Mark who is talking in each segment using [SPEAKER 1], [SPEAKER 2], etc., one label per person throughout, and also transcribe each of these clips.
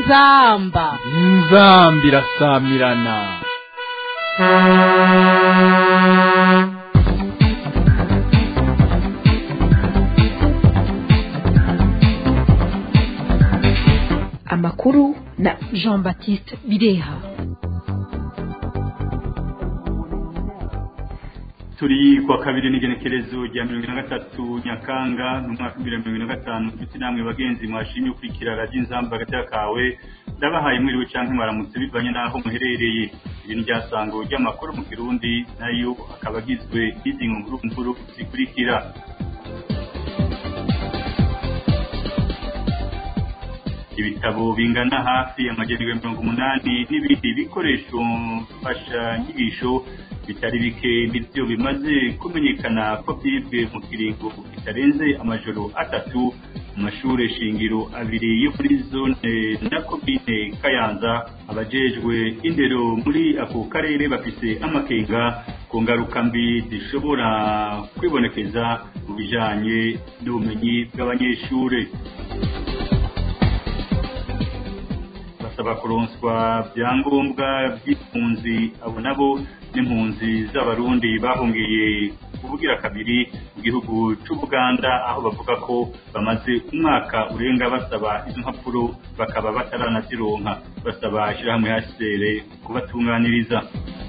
[SPEAKER 1] inzamba
[SPEAKER 2] inzamba irasamirana
[SPEAKER 3] amakuru na
[SPEAKER 1] jean baptiste bireha
[SPEAKER 4] turi kwa kabiri n'igenekerezo rya mirongo ine na gatatu nyakanga mu mwaka w'ibihumbi bibiri na mirongo ine na gatanu ndetse namwe bagenzi mwashimye ukurikira radiyo inzamba hagati kawe ndabahaye mwiriwe cyangwa mwaramutse bivanye n'aho muherereye iri ni ryasango ry'amakuru mu kirundi nayo akaba agizwe n'izi nkuru nkuru zikurikira ibitabo bingana hafi amajyana mirongo umunani n'ibindi bikoresho mfashanyigisho bitari bike nibyo bimaze kumenyekana ko byibwe mu kiringo kitarenze amajoro atatu mu mashuri shingiro abiri yo muri zone na komine kayanza abajejwe indero muri ako karere bafise amakenga ku ngaruka mbi zishobora kwibonekeza mu bijanye n'ubumenyi bw'abanyeshuri basaba kuronswa byangombwa by'impunzi abo nabo n'impunzi z'abarundi bahungiye kuvugira kabiri mu gihugu cy'ubuganda aho bavuga ko bamaze umwaka urenga basaba izo mpapuro bakaba bataranazironka basaba ishyirahamwe hasere kubatunganiriza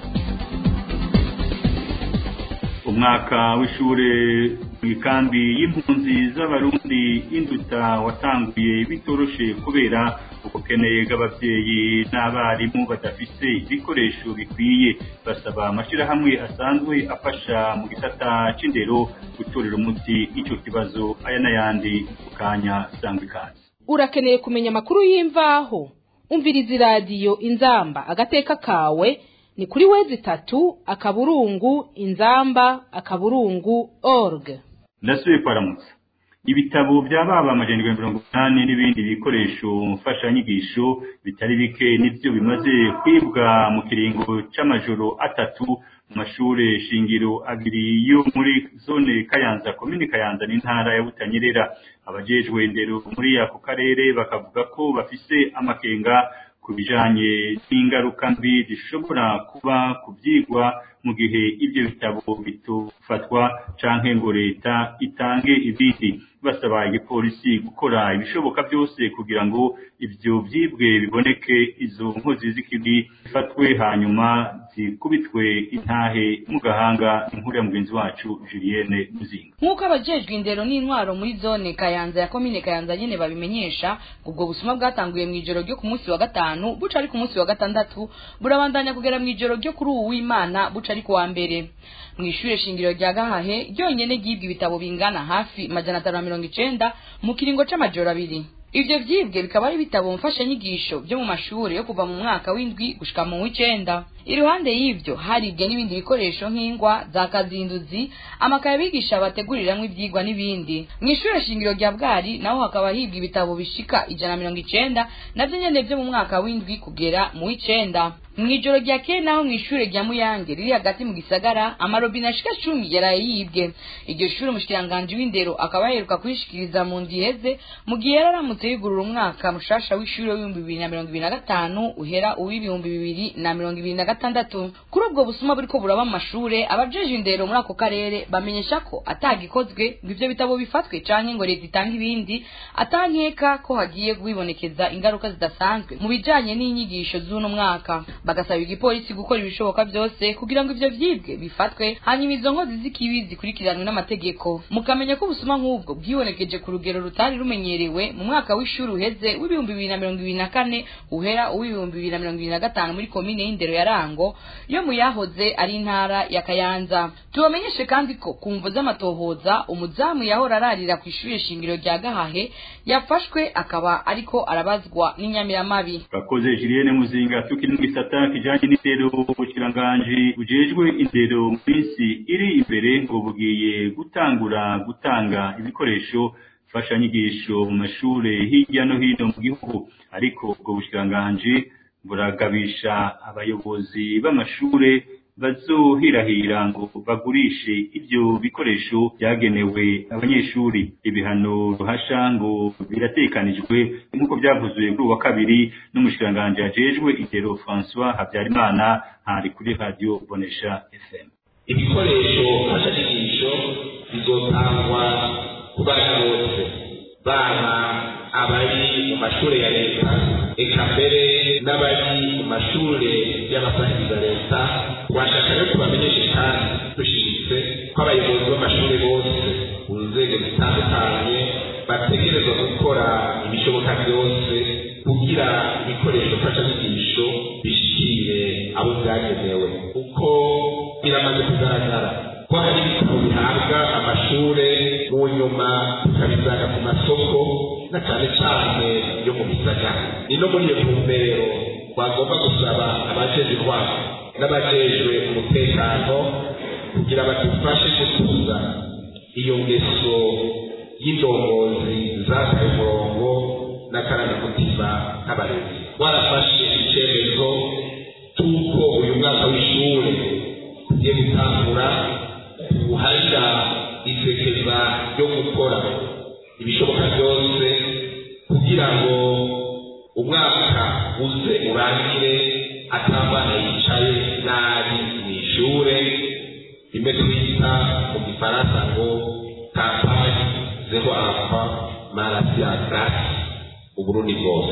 [SPEAKER 4] umwaka w'ishure mu ikambi y'impunzi z'abarundi induta watanguye bitoroshe kubera ubukene bw'ababyeyi n'abarimu badafise ibikoresho bikwiye basaba amashyirahamwe asanzwe afasha mu gisata c'indero gutorera umuti icyo kibazo aya n'ayandi ku kanya sangwa ikaze
[SPEAKER 1] urakeneye kumenya amakuru y'imvaho umviriza iradiyo inzamba agateka kawe ni kuri wezi itatu akaburungu inzamba akaburungu org
[SPEAKER 4] ndasubiye kwaramutsa ibitabo by'ababa amajana mirongo inani n'ibindi bikoresho mfashanyigisho bitari bike nibyo bimaze kwibwa mu kiringo c'amajoro atatu mu mashure shingiro abiri yo muri zone kayanza komini kayanza n'intara ya butanyerera abajejwe indero muri ako karere bakavuga ko bafise amakenga ku bijanye n'ingaruka mbi zishobora kuba ku byigwa mu gihe ibyo bitabo bitofatwa canke ngo leta itange ibindi basaba igipolisi gukora ibishoboka byose kugira ngo ibyo byibwe biboneke izo nkozi z'ikibi zifatwe hanyuma zikubitwe intahe mu gahanga inkuru ya mugenzi wacu Julienne Muzinga
[SPEAKER 5] nk'uko abajejwe indero n'intwaro muri zone kayanza ya komine kayanza nyene babimenyesha ubwo busuma bwatanguye mu ijoro ryo ku munsi wa gatanu buca ari ku munsi wa gatandatu burabandanya kugera mu ijoro ryo kuri uwu w'imana buca ari ku wa mbere mu ishure shingiro rya gahahe ryonyene ryibwe ibitabo bingana hafi majana atanu na mirongo icenda mu kiringo c'amajoro abiri ivyo vyibwe bikaba ari ibitabo mfashanyigisho vyo mu mashure yo kuva mu mwaka w'indwi gushika mu w'icenda iruhande y'ivyo haribwe n'ibindi bikoresho nk'ingwa za kazinduzi amakaye abigisha bateguriramwo ivyigwa n'ibindi mw'ishure shingiro rya bwari naho hakaba hibwa ibitabo bishika ijana na mirongo icenda navyo nyene vyo mu mwaka w'indwi kugera mu w'icenda mw'ijoro rya kera naho mw'ishure rya muyange riri hagati mu gisagara amarobine ashika cumi yaraye yibwe iryo shure umushikiranganji w'indero akaba yaheruka kuyishikiriza mu ndwi iheze mu gihe yari aramutse yugurura umwaka mushasha w'ishure w'ibihumbi bibiri na mirongo ibiri na gatanu uhera uw'ibihumbi bibiri na mirongo ibiri na gatandatu kuri ubwo busuma buriko buraba mu mashure abajeje indero muri ako karere bamenyesha ko atagikozwe ngo ivyo bitabo bifatwe canke ngo leta itange ibindi atankeka ko hagiye kwibonekeza ingaruka zidasanzwe mu bijanye n'inyigisho z'uno mwaka bagasaba igipolisi gukora ibishoboka byose kugira ngo ivyo vyibwe bifatwe hanyuma izo nkozi z'ikibi zikurikiranwe n'amategeko mukamenya ko ubusuma nk'ubwo bwibonekeje ku rugero rutari rumenyerewe mu mwaka w'ishuri uheze w'ibihumbi bibiri na mirongo ibiri na kane uhera uw'ibihumbi bibiri na mirongo ibiri na gatanu muri komine y'indero ya rango yo mu yahoze ari intara ya kayanza tubamenyeshe kandi ko ku mvu z'amatohoza umuzamu yahora ararira ku ishuri shingiro rya gahahe yafashwe akaba ariko arabazwa n'inyamiramabi
[SPEAKER 4] bakoze Julienne Muzinga tukiri mu gisata kijanye n'indero ubukiranganji bujejwe indero mu minsi iri imbere ngo bugiye gutangura gutanga ibikoresho mfashanyigisho mu mashure hirya no hino mu gihugu ariko ubwo bushikiranganje buragabisha abayobozi b'amashure bazohirahira ngo bagurishe ibyo bikoresho byagenewe abanyeshuri ibihano ruhasha ngo biratekanijwe nk'uko byavuzwe kuri uwa kabiri n'umushikiranganji ajejwe indero François Habyarimana hari kuri radio Bonesha FM
[SPEAKER 6] ibikoresho mfashanyigisho bizotangwa ku bana bose baba abari mu mashuri ya leta eka mbere n'abari mu mashuri y'abasangiza leta twashaka rero tubamenyeshe kandi dushimitse ko abayobozi b'amashuri bose mu nzego zitandukanye bategerezwa gukora ibishoboka byose kugira ibikoresho mfashanyigisho bishikire abo byagenewe kuko biramaze kugaragara ko hari ibitabo bihabwa amashure mu nyuma tukabisanga ku masoko na cyane cyane yo mu bisagara ni no muri iyo ntumbero twagomba gusaba abajejwe intwaro n'abajejwe umutekano kugira badufashe gutuza iyo ngeso y'indongozi zataye umurongo n'akarangamutima k'abarezi warafashe icyemezo cy'uko uyu mwaka w'ishuri ugiye gutangura ubuharira isekeza ryo gukora ibishoboka byose kugira ngo umwaka uze urangire atambana yicaye nabi mu ishure rimwe twita mu gifaransa ngo kampani zero alpha marasiya grasi uburundi bwose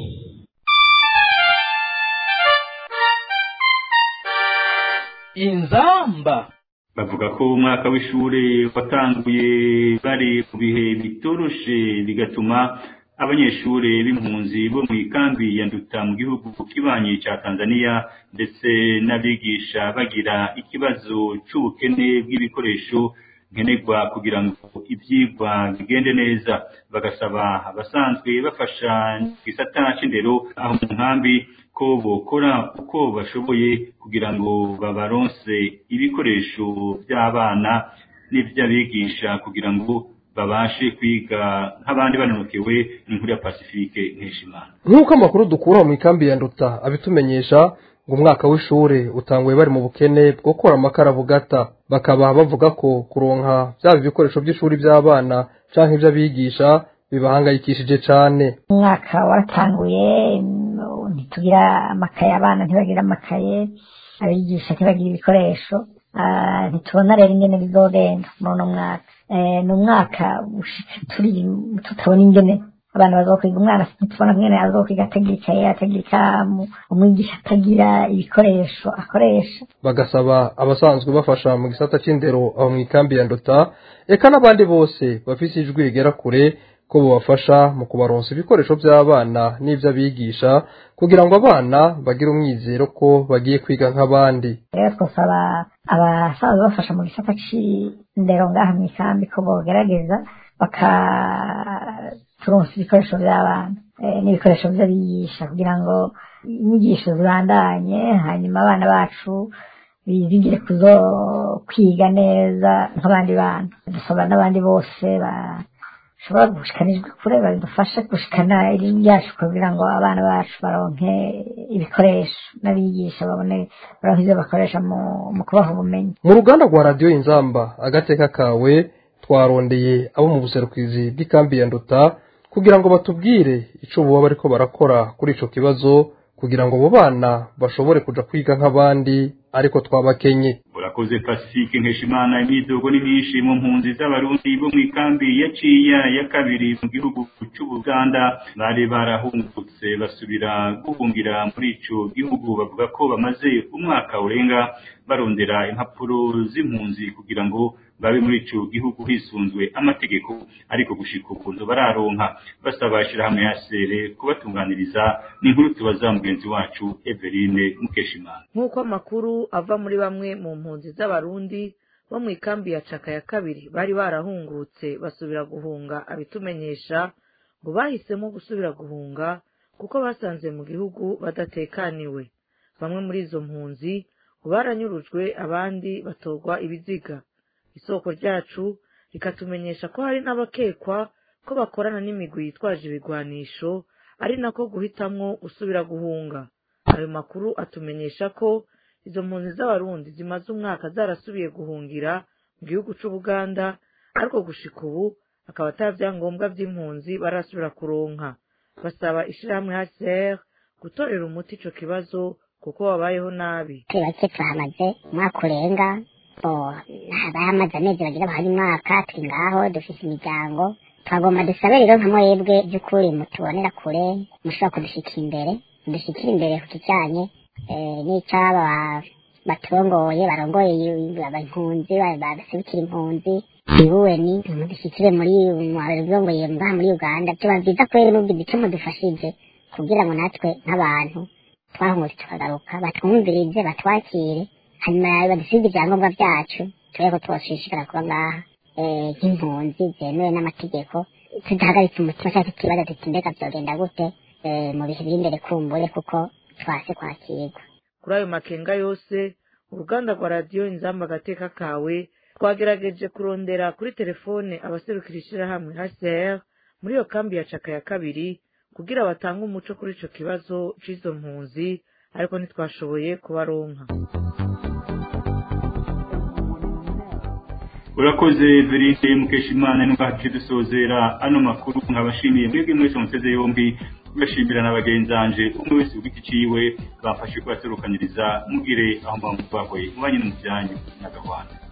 [SPEAKER 2] inzamba
[SPEAKER 4] bavuga ko umwaka w'ishure watanguye bari mu bihe bitoroshe bigatuma abanyeshure b'impunzi bo mu ikambi ya nduta mu gihugu kibanyi ca Tanzania ndetse n'abigisha bagira ikibazo c'ubukene bw'ibikoresho nkenerwa kugira ngo ivyigwa bigende neza bagasaba abasanzwe bafasha gisata c'indero aho mu nkambi ko bokora uko bashoboye kugira ngo babaronse ibikoresho by'abana n'ivy'abigisha kugira ngo babashe kwiga nk'abandi banonokewe n'inkuru ya Pacifique Nkeshimana
[SPEAKER 7] nk'uko amakuru dukura mu ikambi ya nduta abitumenyesha ngo umwaka w'ishure utanguye bari mu bukene bwo gukora amakara bugata bakaba bavuga ko kuronka byaba ibikoresho by'ishuri by'abana canke ivy'abigisha bibahangayikishije cane
[SPEAKER 8] umwaka waratanguye ntitugira amakaye abana ntibagira amakaye abigisha ntibagira ibikoresho Ah, ntitubona rero ingene bizogenda muri uno mwaka Eh, ni umwaka ushitse turi tutabona ingene abana bazokwiga umwana ntitubona ingene azokwiga atagira ikaye atagira ikaramu umwigisha atagira ibikoresho akoresha
[SPEAKER 7] bagasaba abasanzwe bafasha mu gisata c'indero aho mu ikambi ya nduta eka n'abandi bose bafise ijwi rigera kure ko bobafasha mu kubaronsa ibikoresho by'abana n'ivy'abigisha kugira ngo abana bagire umwizero ko bagiye kwiga nk'abandi
[SPEAKER 8] rero twasaba abasanzwe bafasha mu gisata c'indero ngaha mu ikambi ko bogerageza bakaturonsa ibikoresho by'abana eh, n'ibikoresho by'abigisha kugira ngo inyigisho zibandanye hanyuma abana bacu bizigire kuzo kwiga neza nk'abandi bana dusaba n'abandi bose bashobora gushikana ijwi kure badufashe gushikana irimi ryacu kugira ngo abana bacu baronke ibikoresho n'abigisha babone baronke ivyo bakoresha mu, mu kubaha ubumenyi
[SPEAKER 7] mu ruganda rwa radiyo inzamba agateka kawe twarondeye abo mu buserukizi bw'ikambi ya nduta kugira ngo batubwire ico boba bariko barakora kuri ico kibazo kugira ngo abo bana bashobore kuja kwiga nk'abandi ariko twabakenye
[SPEAKER 4] urakoze Pacifique Nkeshimana imidogo ni myinshi mu mpunzi z'abarundi bo mu ikambi ya Ciya ya kabiri mu gihugu c'Ubuganda bari barahungutse basubira guhungira muri ico gihugu bavuga ko bamaze umwaka urenga barondera impapuro z'impunzi kugira ngo babe muri ico gihugu hisunzwe amategeko ariko gushika ukuntu bararonka basaba ishirahamwe ya sere kubatunganiriza ni inkuru tubaza mugenzi wacu Eveline Mukeshimana
[SPEAKER 9] nk'uko amakuru ava muri bamwe mu mpunzi z'abarundi bo mu ikambi ya caka ya kabiri bari barahungutse basubira guhunga abitumenyesha ngo bahisemo gusubira guhunga kuko basanze mu gihugu badatekaniwe bamwe muri izo mpunzi ngo baranyurujwe abandi batorwa ibiziga isoko ryacu rikatumenyesha ko hari n'abakekwa ko bakorana n'imigwi yitwaje ibigwanisho ari nako guhitamwo gusubira guhunga ayo makuru atumenyesha ko izo mpunzi z'abarundi zimaze umwaka zarasubiye guhungira mu gihugu c'ubuganda ariko gushika ubu akaba ata vyangombwa vy'impunzi barasubira kuronka basaba ishirahamwe hcr gutorera umuti ico kibazo kuko babayeho nabi
[SPEAKER 10] turi bake tuhamaze umwaka urenga abamaze amezi bagira bahari umwaka turi ngaho dufise imiryango twagomba dusabe rero nka mwebwe by'ukuri mutubonera kure mushobora kudushikira imbere mudushikira imbere ku kijanye n'icaba baturongoye barongoye impunzi baserukira impunzi ibuweni mudushyikire muri mwarongoye ngaha muri uganda byoba byiza kubera n'ubwo icyo mudufashije kugira ngo natwe nk'abantu twahungutse tukagaruka batwumvirize batwakire hanyuma badusiga ibyangombwa byacu turebe ko tubashishikara kuba ngaha nk'impunzi zemewe n'amategeko tudahagaritse umutima cyangwa tukibaza tuti mbega byogenda gute mu bihe biri imbere kumbure kuko twase kwakirwa
[SPEAKER 9] kuri ayo makenga yose uruganda rwa radiyo inzamba agateka kawe twagerageje kurondera kuri telefone abaserukira ishyirahamwe hcr muri iyo kambi ya caka ya kabiri kugira batange umuco kuri ico kibazo c'izo mpunzi ariko ntitwashoboye kubaronka
[SPEAKER 4] urakoze verite mukeshimana n'ubwacu dusozera ano makuru nkabashimiye mwebwe mwese muteze yombi tugashimira na bagenzanje umwe wese ugiti ciwe bafashe kubaserukaniriza mugire aho mbamubahoye mubanye no mu byanyu n'agahwana